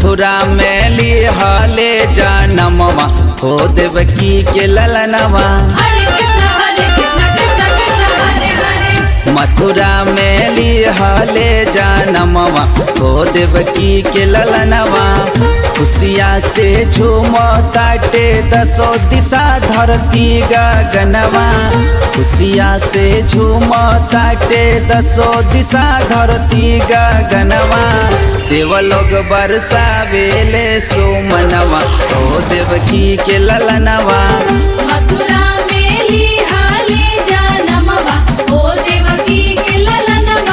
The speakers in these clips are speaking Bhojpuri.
मथुरा में लिहले जनमवा हो देवकी के ललनवा हरे कृष्ण हरे कृष्ण कृष्ण कृष्ण हरे हरे मथुरा में लिहले जनमवा हो देवकी के ललनवा खुशिया से झूम ताटे दसो दिशा धरती गगनवा खुशिया से झूम ताटे दसो दिशा धरती गगनवा देवलोग बरसावेले सोमनवा हो देवकी के ललनवा मथुरा में लिहाले जनमवा ओ देवकी के ललनवा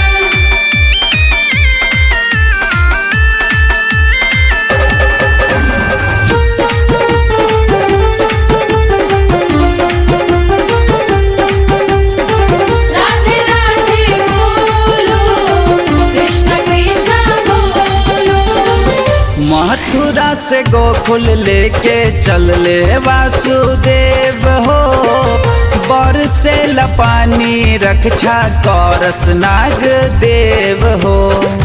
राधे राधे बोलो कृष्ण कृष्ण बोलो मथुरा से गोकुल लेके चल ले वासुदेव हो बर से लपानी रक्षा करस नाग देव हो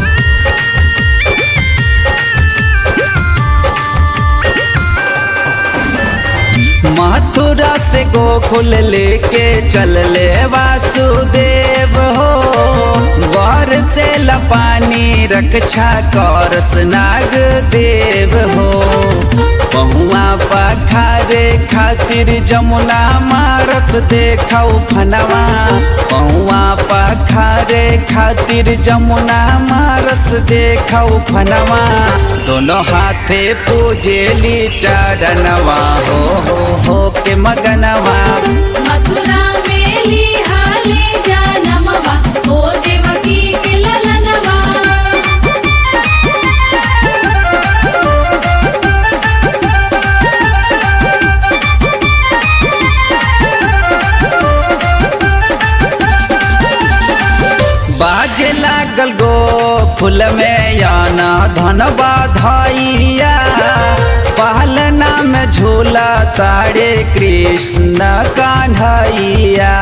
मथुरा से गोकुल लेके चल ले वासुदेव हो वर से लपानी रक्षा करस नाग देव हो पहुआ पखारे खातिर जमुना मारस देखौ फनवा पहुआ पखारे खातिर जमुना मारस देखौ फनवा दोनों हाथे पूजेली चरणवा हो हो हो के मगनवा मथुरा में लिहाले जनमवा ओ देवकी के ललनवा बाजे लागल गो फूल में याना धन बाधाइया पहलना में झूला तारे कृष्ण कान्हैया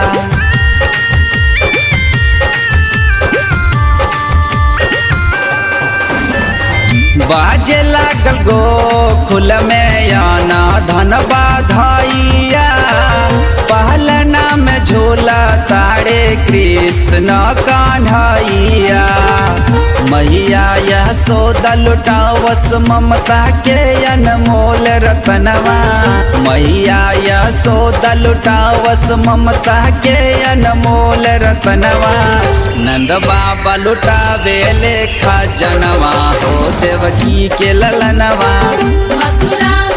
बाजे लागल गो खुल में याना धन बाधाइया पहलना में झूला तारे कृष्ण कान्हैया मैया यह सौदा लुटावस ममता के अनमोल रतनवा मैया यह सौदा लुटावस ममता के अनमोल रतनवा नंद बाबा लुटावे लेखा जनवा हो देवकी के ललनवा मथुरा